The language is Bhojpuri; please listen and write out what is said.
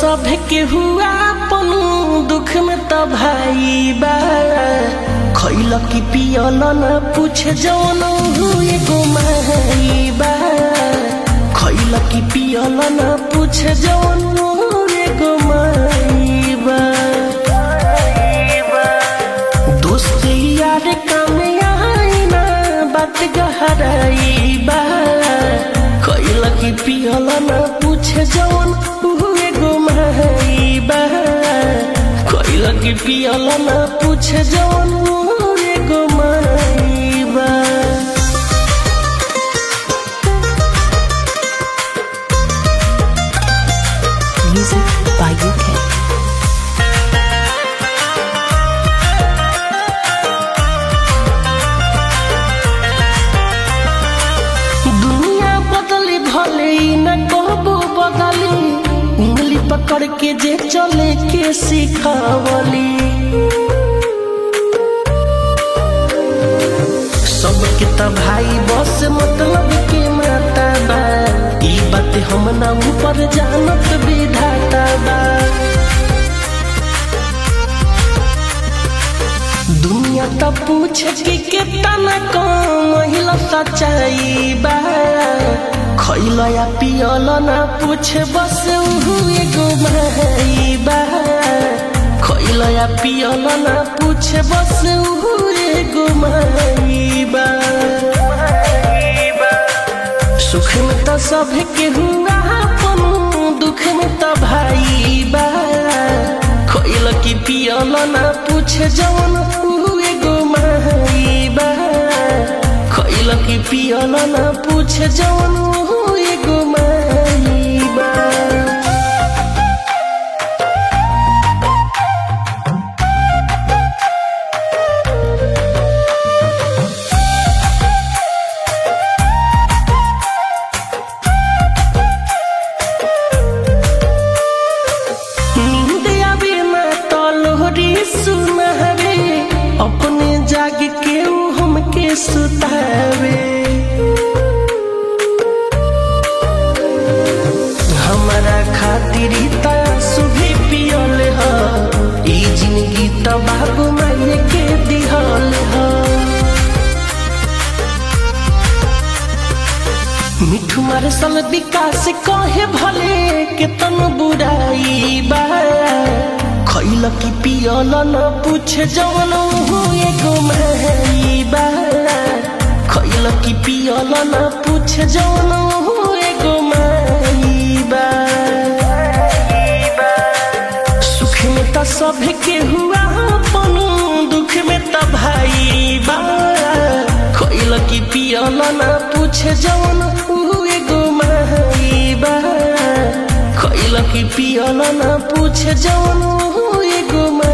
सब के हुआ अपन दुख में त भाई बा खैल की पियल न पूछ जौन हुए गो माई बा खैल की पियल न पूछ जौन हुए गो माई बा दोस्त यार काम आई ना बात गहराई बा खैल की पियल न पूछ जौन हुए गो माई बा खैल की पियल न पूछ जौन हुए गो माई बा Music by UK. दुनिया बदली भले ही न कहबो बदली उंगली पकड़ के जे चले के सिखावली सबके त भाई बस मतलब के माता बा ई बात हम ना ऊपर जानत विधाता बा दुनिया त पूछ के केतना कम महिला सच्चाई बा खैल या पियल ना पूछ बस उहु एगो माई बा खैल या पियल ना पूछ बस उहु एगो माई बा सुख में त सब के हुआ अपन दुख में त भाई बा खैल की पियल ना पूछ जवन हुए गो माई बा खैल की पियल ना पूछ जवन हुए गो माई बा नींद आवे ना तो लोहरी सुनावे अपने जाग के ऊ हमके सुतावे हमारा खातिर ही ता सुभी पियल ह ई जिंदगी त बाबू माये के दिहल ह मिठू मारे सल विकास कहे भले के तन बुराई बा खैल की पियल न पूछ जवन हुए गो माई बा खैल की पियल न पूछ जवन हुए गो माई बा सुख में त सब के हुआ अपन दुख में त भाई बा खैल की पियल ना पूछ जवन हुए गो माई बा खैल की पियल ना पूछ जवन हुए गो माई